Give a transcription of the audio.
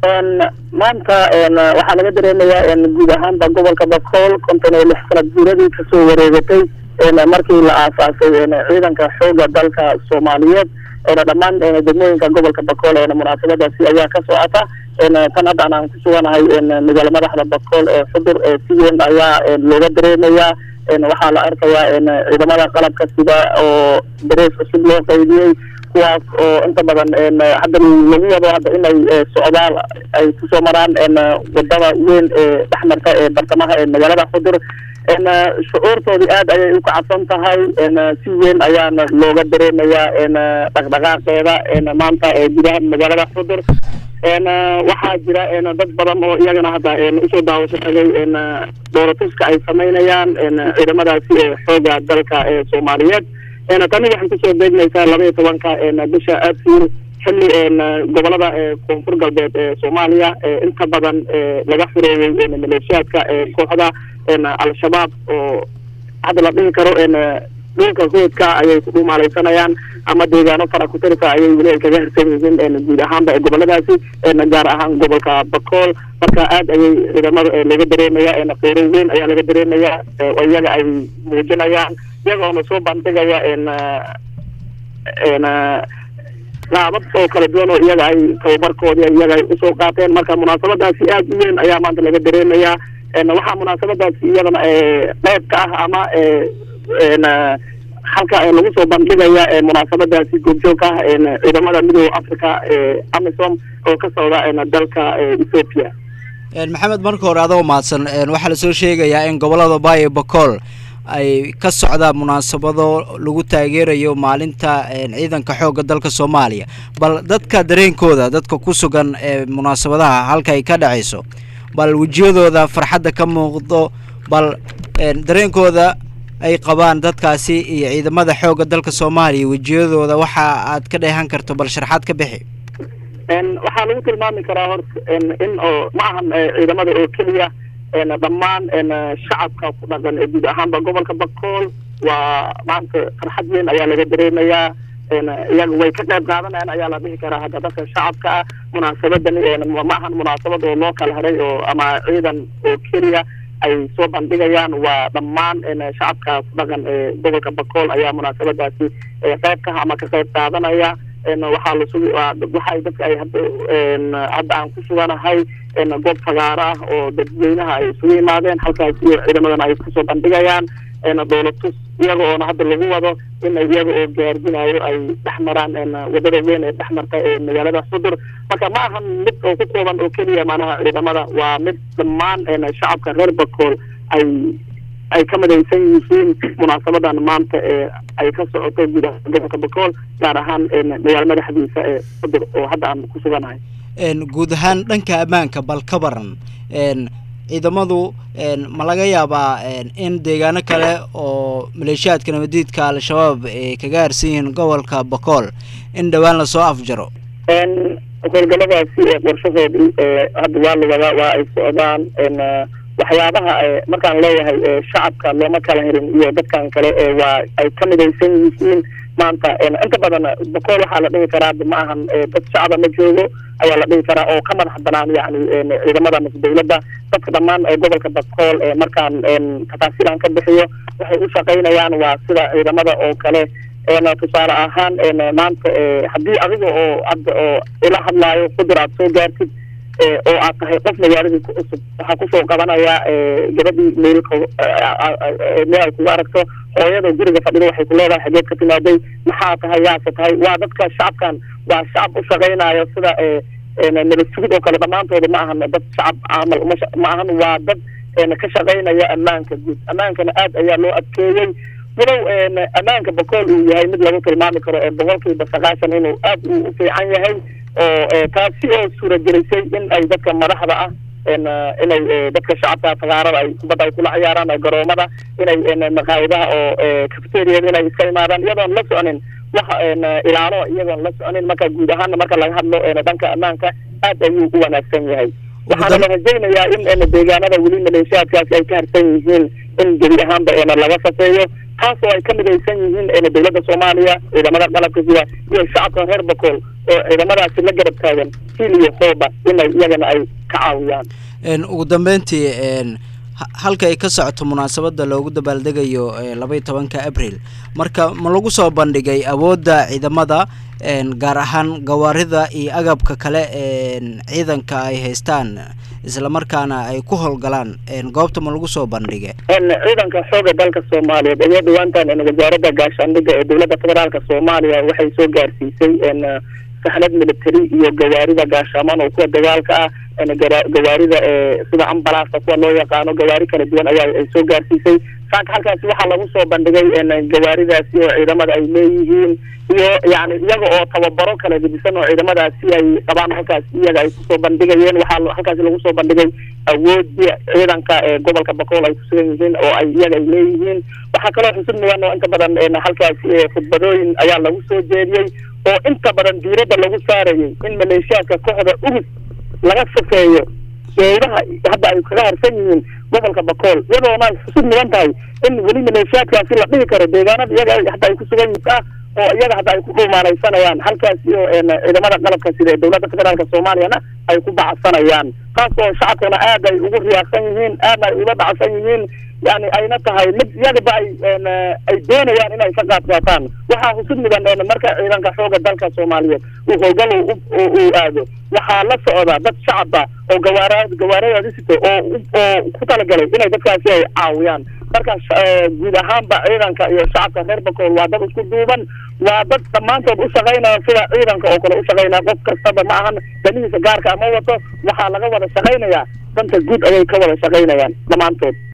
maanta waxaa laga dareemayaa guud ahaanba gobolka bakool konton iyo lix sanad guuradii kasoo wareegatay markii la aasaasay ciidanka xooga dalka soomaaliyeed dhammaan degmooyinka gobolka bakool munaasabadaasi ayaa ka socota tan hadda aan ku suganahay magaala madaxda bakool ee xudur si weyn ayaa looga dareemayaa waxaa la arkayaa ciidamada qalabka sida oo darees cusub loo qaydiyey kuwaas oo inta badan hadda lagu wado hadda inay socdaal ay kusoo maraan wadada weyn ee dhexmarta ee bartamaha ee magaalada xudur shucuurtoodii aad ayay u kacabsan tahay si weyn ayaana looga dareemayaa dhaqdhaqaaqeeda maanta gudaha magaalada xudur waxaa jira dad badan oo iyagana hadda usoo daawasho tagay dooratuska ay samaynayaan ciidamadaasi ee xooga dalka ee soomaaliyeed tani waxay kusoo beegmaysaa laba iyo tobanka bisha abriil xilli gobolada koonfur galbeed ee soomaaliya inta badan laga xureeyey maleeshiyaadka kooxda al-shabaab oo hadda la dhihi karo dhulka hoodka ayay ku dhumaalaysanayaan ama deegaano fara kutirka ayay weli ay kaga hirsan yihiin guud ahaanba ee goboladaasi gaar ahaan gobolka bakool marka aad ayay ciidamada laga dareemaya qeyro weyn ayaa laga dareemaya oo iyaga ay muujinayaan iyagoona soo bandhigaya qaabab oo kala duwan oo iyaga ay tababarkoodii iyaga ay usoo qaateen marka munaasabadaasi aad u weyn ayaa maanta laga dareemayaa waxaa munaasabadaasi iyadana qeyb ka ah ama halka lagu soo bandhigaya munaasabadaasi goobjoogka ah ciidamada midooda africa amisom oo ka socda dalka ethoopia maxamed marka hore adoo mahadsan waxaa lasoo sheegayaa in gobolada bayo bacool ay ka socdaan munaasabado lagu taageerayo maalinta ciidanka xoogga dalka soomaaliya bal dadka dareenkooda dadka ku sugan ee munaasabadaha halka ay ka dhacayso bal wejiyadooda farxadda ka muuqdo bal dareenkooda ay qabaan dadkaasi iyo ciidamada xoogga dalka soomaaliya wejiyadooda waxa aad ka dheehan karto bal sharxaad ka bixi waxaa lagu tilmaami karaa horta in oo ma ahan ciidamada oo keliya dhammaan shacabka ku dhaqan ee guud ahaanba gobolka bakool waa maanta farxad weyn ayaa laga dareemayaa iyaga way ka qayb qaadanayaan ayaa la dhihi karaa hadda dadka shacabka ah munaasabadani ma ahan munaasabad oo loo kala haray oo ama ciidan oo keliya ay soo bandhigayaan waa dhammaan shacabka ku dhaqan ee gobolka bakool ayaa munaasabadaasi qayb ka ama ka qayb qaadanaya waxaa lasugu waxay dadka ay hadda hadda aan ku suganahay goob fagaaro ah oo dadweynaha ay isugu yimaadeen halkaas iyo ciidamadana ay kusoo bandhigayaan dowlatus iyaga oona hadda lagu wado in iyaga oo gaardinayo ay dhex maraan wadada weyn ee dhex marta ee magaalada xudur marka ma ahan mid oo ku kooban oo keliya maanaha ciidamada waa mid dhammaan shacabka reer bakool ay ay ka midaysan yihiin munaasabadan maanta ee ay ka socoto guud ahaan gobolka bakool gaar ahaan magaalo madaxdiisa ee xudur oo hadda aan ku suganahay guud ahaan dhanka ammaanka bal ka baran ciidamadu ma laga yaabaa in deegaano kale oo maleeshiyaadka nabadiidka al-shabaab ay kaga harsan yihiin gobolka bakool in dhowaan lasoo afjaro howlgaladaasi qorshahoodii hadda waa la wadaa waa ay socdaan waxyaabaha markaan leeyahay shacabka looma kala herin iyo dadkan kale waa ay ka midaysan yihiin maanta inta badan bakool waxaa la dhihi karaa ma ahan dad shacaba ma joogo ayaa la dhihi karaa oo ka madax banaan yani ciidamada mase dawladda dadka dhammaan gobolka bakool markaan tafaasiilan ka bixiyo waxay u shaqaynayaan waa sida ciidamada oo kale tusaale ahaan maanta haddii adiga oo hadda oo ila hadlaayo qudur aad soo gaartid oo aad tahay qof magaaladii ku cusub waxaa kusoo qabanayaa gabadhii meelka meel ay kugu aragto hooyada guriga fadhida waxay ku leedahay xageed ka timaaday maxaa tahay yaase tahay waa dadka shacabkan waa shacab u shaqaynayo sida nabad sugid oo kale dhammaantooda ma ahan dad shacab camal ma ahan waa dad ka shaqaynaya ammaanka guud ammaankana aad ayaa loo adkeeyey walow ammaanka bakool uu yahay mid lagu tilmaami karo boqolkiiba sagaashan inuu aad u fiican yahay oo taasi oo suuragelisay in ay dadka madaxda ah inay dadka shacabka fagaarada ay kubadda ay kula ciyaaraan garoomada inay maqaayadaha oo cafeteriada inay iska imaadaan iyadoon la soconin wax ilaalo iyadoon la soconin marka guud ahaana marka laga hadlo dhanka ammaanka aad ayuu u wanaagsan yahay waxaana la rajaynayaa in deegaanada weli maleeshiyaadkaasi ay ka harsan yihiin in gebi ahaanba laga safeeyo taasoo ay ka midaysan yihiin dowladda soomaaliya ciidamada qalabka sida iyo shacabka reer bakool oo ciidamadaasi la garab taagan hiil iyo hooba inay iyagana ay ka caawiyaan ugu dambeyntii halka ay ka socoto munaasabada loogu dabaaldegayo labaiyo tobanka abril marka ma lagu soo bandhigay awoodda ciidamada gaar ahaan gawaarida iyo agabka kale ciidanka ay haystaan islamarkaana ay ku howlgalaan goobta ma lagu soo bandhigay ciidanka xooga dalka soomaaliyeed ayaa dhawaantan wasaaradda gaashaandhigga ee dowladda federaalka soomaaliya waxay soo gaarsiisay saxnad military iyo gawaarida gaashaamaan oo kuwa dagaalka ah gawaarida sida ambalaasta kuwa loo yaqaano gawaari kala duwan ayaa ay soo gaarsiisay saaka halkaasi waxaa lagu soo bandhigay gawaaridaasi oo ciidamada ay leeyihiin iyo yani iyaga oo tababaro kala gedisan oo ciidamadaasi ay qabaan halkaas iyaga ay kusoo bandhigayeen waxaa halkaasi lagu soo bandhigay awoodii ciidanka ee gobolka bakool ay kusugan yihiin oo ay iyaga ay leeyihiin waxaa kaloo xusud mudan oo inta badan halkaasi khudbadooyin ayaa lagu soo jeediyey oo inta badan diiradda lagu saarayay in maleeshiyaadka kooxda ugus laga safeeyo eedaha hadda ay kaga harsan yihiin gobolka bakool iyadoona ay xusud mudan tahay in weli maleeshiyaadkaasi la dhihi karo deegaanada iyaga hadda ay ku sugan yihiin ah oo iyaga hadda ay ku dhuumaaleysanayaan halkaasi oo ciidamada qalabka sida ee dowladda federaalka soomaaliyana ay ku bacsanayaan taas oo shacabkana aad ay ugu riyaaqsan yihiin aadna ay uga dhacsan yihiin yani ayna tahay mid iyagaba ay ay doonayaan inay ka qaad qaataan waxaa husud mudan marka ciidanka xooga dalka soomaaliyeed uu howlgal uu aado waxaa la socda dad shacaba oo gawaara gawaaradaadi sito oo oo ku talagalay inay dadkaasi ay caawiyaan marka guud ahaanba ciidanka iyo shacabka reer bakool waa dad isku duuban waa dad dhammaantood u shaqaynaya sida ciidanka oo kale u shaqaynaya qof kastaba ma ahan danihiisa gaarka ama wato waxaa laga wada shaqaynayaa danta guud ayay ka wada shaqaynayaan dhammaantood